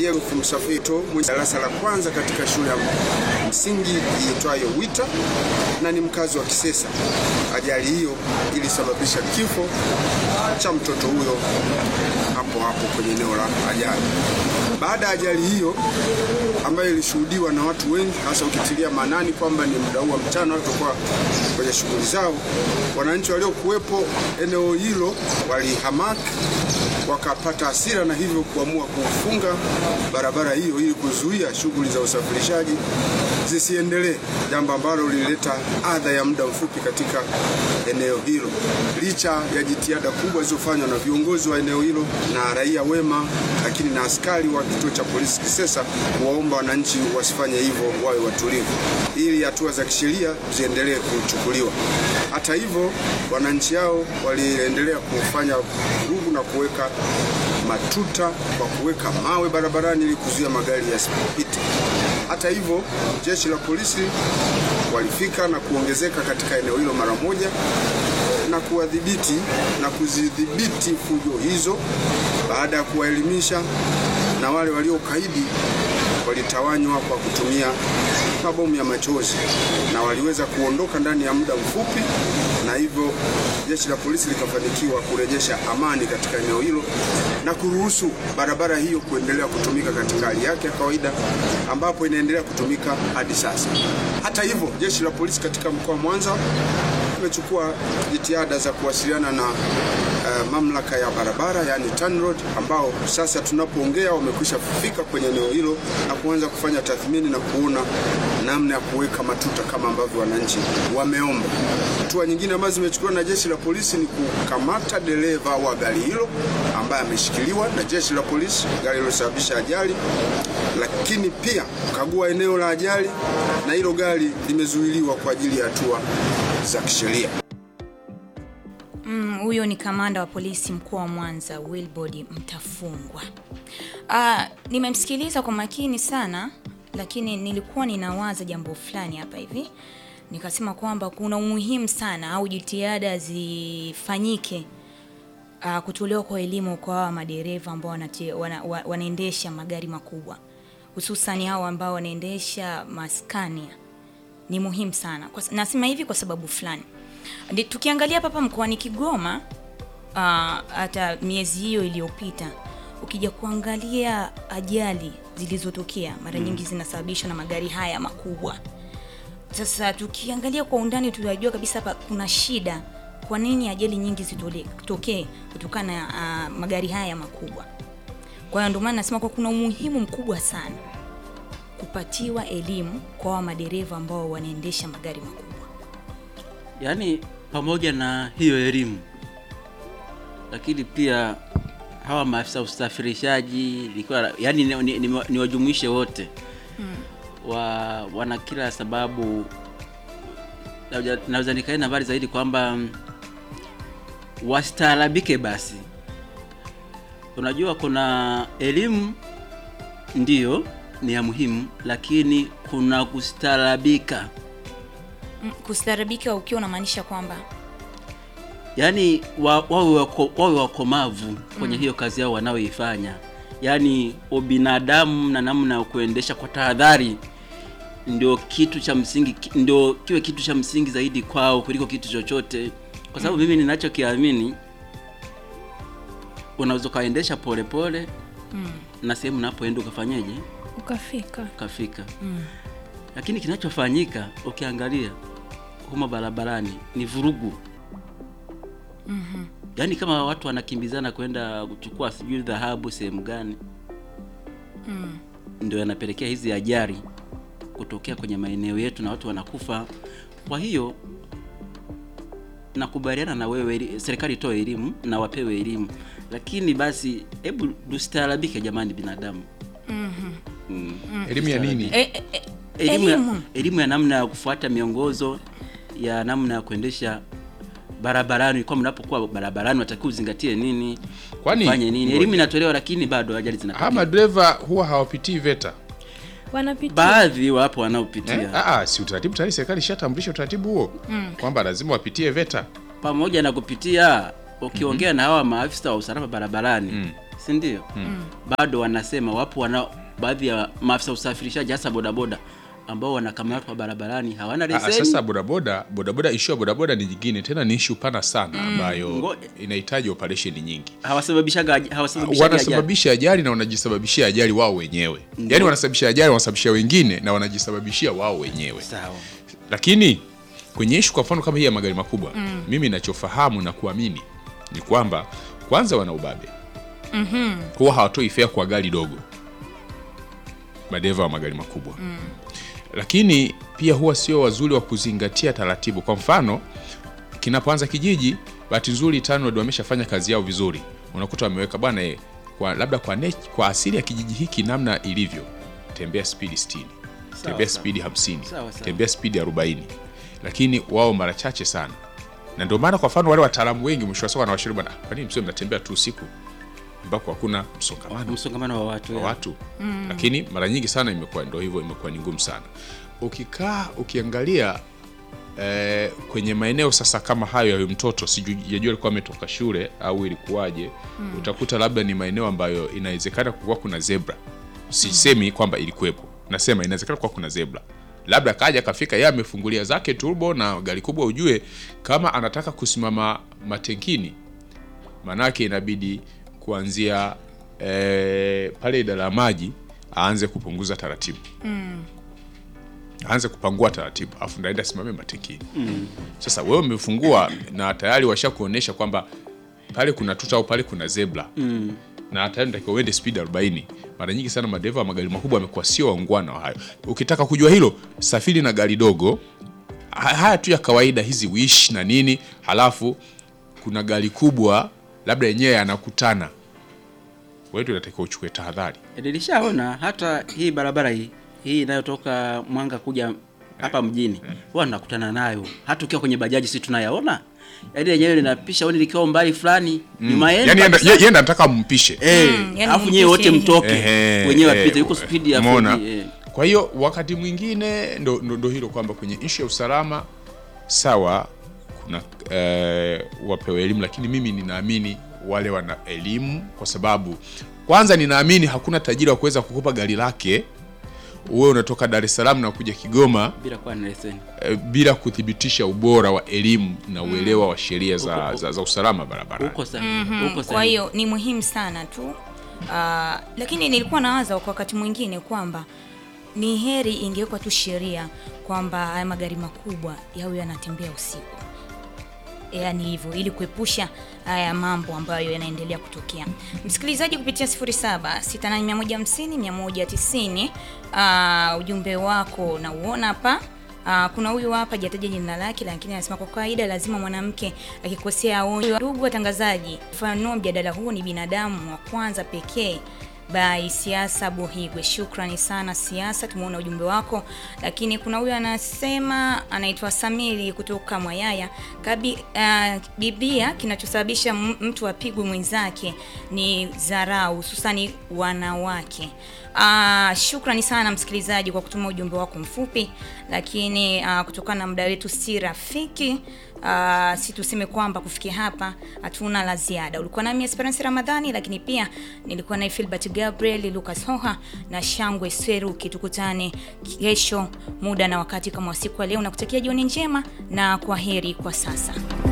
Diego Msafito mwenye darasa la kwanza katika shule ya msingi iitwayo Wita na ni mkazi wa Kisesa. Ajali hiyo ilisababisha kifo cha mtoto huyo hapo hapo kwenye eneo la ajali. Baada ya ajali hiyo ambayo ilishuhudiwa na watu wengi, hasa ukitilia maanani kwamba ni muda huu wa mchana watu kwa kwenye shughuli zao, wananchi waliokuwepo eneo hilo walihamaki wakapata hasira na hivyo kuamua kufunga barabara hiyo ili kuzuia shughuli za usafirishaji zisiendelee, jambo ambalo lilileta adha ya muda mfupi katika eneo hilo, licha ya jitihada kubwa zilizofanywa na viongozi wa eneo hilo na raia wema, lakini na askari wa kituo cha polisi Kisesa kuwaomba wananchi wasifanye hivyo, wawe watulivu ili hatua za kisheria ziendelee kuchukuliwa. Hata hivyo, wananchi hao waliendelea kufanya vurugu na kuweka matuta kwa kuweka mawe barabarani ili kuzuia magari yasipite. Hata hivyo, jeshi la polisi walifika na kuongezeka katika eneo hilo mara moja na kuwadhibiti na kuzidhibiti fujo hizo baada ya kuwaelimisha, na wale waliokaidi walitawanywa kwa kutumia mabomu ya machozi na waliweza kuondoka ndani ya muda mfupi, na hivyo jeshi la polisi likafanikiwa kurejesha amani katika eneo hilo na kuruhusu barabara hiyo kuendelea kutumika katika hali yake ya kawaida, ambapo inaendelea kutumika hadi sasa. Hata hivyo, jeshi la polisi katika mkoa wa Mwanza imechukua jitihada za kuwasiliana na uh, mamlaka ya barabara yani TANROADS, ambao sasa tunapoongea wamekwisha kufika kwenye eneo hilo na kuanza kufanya tathmini na kuona namna ya kuweka matuta kama ambavyo wananchi wameomba. Hatua nyingine ambazo zimechukuliwa na jeshi la polisi ni kukamata dereva wa gari hilo ambaye ameshikiliwa na jeshi la polisi, gari lilosababisha ajali, lakini pia kukagua eneo la ajali, na hilo gari limezuiliwa kwa ajili ya hatua za kisheria. Mm, huyo ni kamanda wa polisi mkoa wa Mwanza Wilbord Mtafungwa. Ah, nimemsikiliza kwa makini sana, lakini nilikuwa ninawaza jambo fulani hapa hivi, nikasema kwamba kuna umuhimu sana au jitihada zifanyike uh, kutolewa kwa elimu kwa hawa madereva ambao wanate- wana, wa- wanaendesha magari makubwa hususani hao ambao wanaendesha maskania ni muhimu sana. Kwa, nasema hivi kwa sababu fulani. Ndi, tukiangalia hapa hapa mkoani Kigoma ah, hata miezi hiyo iliyopita ukija kuangalia ajali zilizotokea mara nyingi zinasababishwa na magari haya makubwa. Sasa tukiangalia kwa undani tunajua kabisa hapa kuna shida. Kwa nini ajali nyingi zitokee kutokana na ah, magari haya makubwa? Kwa hiyo ndio maana nasema kwa kuna umuhimu mkubwa sana kupatiwa elimu kwa wa madereva ambao wanaendesha magari makubwa. Yaani pamoja na hiyo elimu, lakini pia hawa maafisa usafirishaji ilikuwa yani ni, ni, ni, ni wajumuishe wote wa, wana kila sababu. Naweza- Naweza nikaenda mbali zaidi kwamba mm, wastaarabike basi. Unajua kuna elimu ndiyo ni ya muhimu, lakini kuna kustaarabika. Mm, Kustaarabika ukiwa unamaanisha kwamba yaani wa- wawe wako, wawe wakomavu kwenye hiyo kazi yao wanaoifanya, yaani ubinadamu na namna ya kuendesha kwa tahadhari ndio kitu cha msingi, ki- ndio kiwe kitu cha msingi zaidi kwao kuliko kitu chochote, kwa sababu mimi ninachokiamini, unaweza ukaendesha polepole na sehemu unapoenda ukafanyeje, ukafika ukafika lakini kinachofanyika ukiangalia humo barabarani ni vurugu yaani kama watu wanakimbizana kwenda kuchukua sijui dhahabu sehemu gani ndio yanapelekea hizi ajali kutokea kwenye maeneo yetu na watu wanakufa kwa hiyo nakubaliana na wewe eli- serikali itoe elimu na wapewe elimu lakini basi hebu tustaarabike jamani binadamu mm. elimu ya nini e, e, e, elimu ya, elimu. elimu ya namna ya kufuata miongozo ya namna ya kuendesha barabarani kwa mnapokuwa barabarani watakiwa uzingatie nini Kwani- fanye nini elimu inatolewa lakini bado ajali hawa zinatokea madereva huwa hawapitii VETA wanapitia baadhi wapo eh? wanaopitia Ah, ah, si utaratibu tayari serikali ishatambulisha utaratibu huo kwamba lazima wapitie VETA pamoja na kupitia ukiongea na hawa maafisa wa usalama barabarani si ndio? Bado wanasema wapo wana baadhi ya maafisa usafirishaji hasa bodaboda ambao wanakamatwa barabarani hawana Ah, leseni. Sasa bodaboda bodaboda, ishu ya bodaboda ni nyingine tena, ni ishu pana sana ambayo Ngo- inahitaji operation nyingi. hawasababishaga aj- hawasababishaga ajali. wanasababisha ajali na wanajisababishia ajali wao wenyewe, yaani wanasababisha ajali, wanasababisha wengine na wanajisababishia wao wenyewe. Sawa. Lakini kwenye ishu kwa mfano kama hii ya magari makubwa mimi nachofahamu na kuamini ni kwamba kwanza wana ubabe huwa hawatoi fea kwa gari dogo, madereva wa magari makubwa lakini pia huwa sio wazuri wa kuzingatia taratibu. Kwa mfano kinapoanza kijiji, bahati nzuri TANROADS wameshafanya kazi yao vizuri, unakuta wameweka bwana eh, kwa labda kwa, ne, kwa asili ya kijiji hiki namna ilivyo, tembea spidi 60 tembea sawa. spidi 50 Sawa, sawa. tembea spidi 40, lakini wao mara chache sana, na ndio maana kwa mfano wale wataalamu wengi mwisho wa siku wanawashauri bwana, kwa nini msio mnatembea tu usiku ambako hakuna msongamano Msongamano wa watu. wa ya. watu lakini mara nyingi sana imekuwa ndo hivyo, imekuwa ni ngumu sana. Ukikaa ukiangalia eh, kwenye maeneo sasa kama hayo ya huyu mtoto, sijajua alikuwa ametoka shule au ilikuwaje, utakuta labda ni maeneo ambayo inawezekana kuwa kuna zebra. Sisemi kwamba ilikuwepo, nasema inawezekana kuwa kuna zebra labda kaja kafika yeye amefungulia zake turbo na gari kubwa, ujue kama anataka kusimama matenkini manake inabidi kuanzia eh, pale idara ya maji aanze kupunguza taratibu aanze kupangua taratibu afu ndaenda simame matekini sasa wewe umefungua na tayari washakuonyesha kwamba pale kuna tuta au pale kuna zebra na tayari natakiwa uende speed 40 mara nyingi sana madereva wa magari makubwa wamekuwa sio waungwana wa hayo ukitaka kujua hilo safiri na gari dogo Ha- haya tu ya kawaida hizi wish na nini halafu kuna gari kubwa labda yenyewe yanakutana wetu inatakiwa uchukue tahadhari Nilishaona hata hii barabara hii hii inayotoka Mwanga kuja hapa mjini huwa nakutana nayo, hata ukiwa kwenye bajaji si tunayaona, yaani lenyewe linapisha oni likiwa umbali fulani nyuma yenu yani kabisa. yeye enda nataka mpishe Eh, Mm, yani alafu nyewe wote mpishe. mtoke Ehe, wenyewe eh, apite, yuko spidi ya umeona? 40, eh. Kwa hiyo wakati mwingine ndo, ndo, ndo hilo kwamba kwenye ishu ya usalama sawa, kuna eh, wapewe elimu, lakini mimi ninaamini wale wana elimu, kwa sababu kwanza ninaamini hakuna tajiri wa kuweza kukopa gari lake uwe unatoka Dar es Salaam na kuja Kigoma bila kuwa na leseni. eh, bila kuthibitisha ubora wa elimu na uelewa wa sheria za, Huko- za, za usalama barabarani. Huko sahihi, huko Kwa sahihi. hiyo ni muhimu sana tu Ah, lakini nilikuwa nawaza kwa wakati mwingine kwamba ni heri ingewekwa tu sheria kwamba haya magari makubwa yawe yanatembea usiku, yaani hivyo, ili kuepusha haya mambo ambayo yanaendelea kutokea. Msikilizaji, kupitia 0768150190 uh, ujumbe wako na uona hapa Ah, kuna huyu hapa jataja jina lake, lakini anasema kwa kawaida lazima mwanamke akikosea aonywe. Ndugu watangazaji, mfano mjadala huu ni binadamu wa kwanza pekee by Siasa Buhigwe. Shukrani sana Siasa, tumeona ujumbe wako. Lakini kuna huyu anasema anaitwa Samiri kutoka Mwayaya Kabi, uh, Biblia kinachosababisha m- mtu apigwe mwenzake ni dharau, hususani wanawake. Uh, shukrani sana msikilizaji kwa kutuma ujumbe wako mfupi, lakini uh, kutokana na muda wetu si rafiki uh, si tuseme kwamba kufikia hapa hatuna la ziada. Ulikuwa nami Esperance Ramadhani, lakini pia nilikuwa naye Filbert Gabriel, Lucas Hoha na Shangwe Seruki. Tukutane kesho muda na wakati kama wa siku ya leo, na kutakia jioni njema na kwa heri kwa sasa.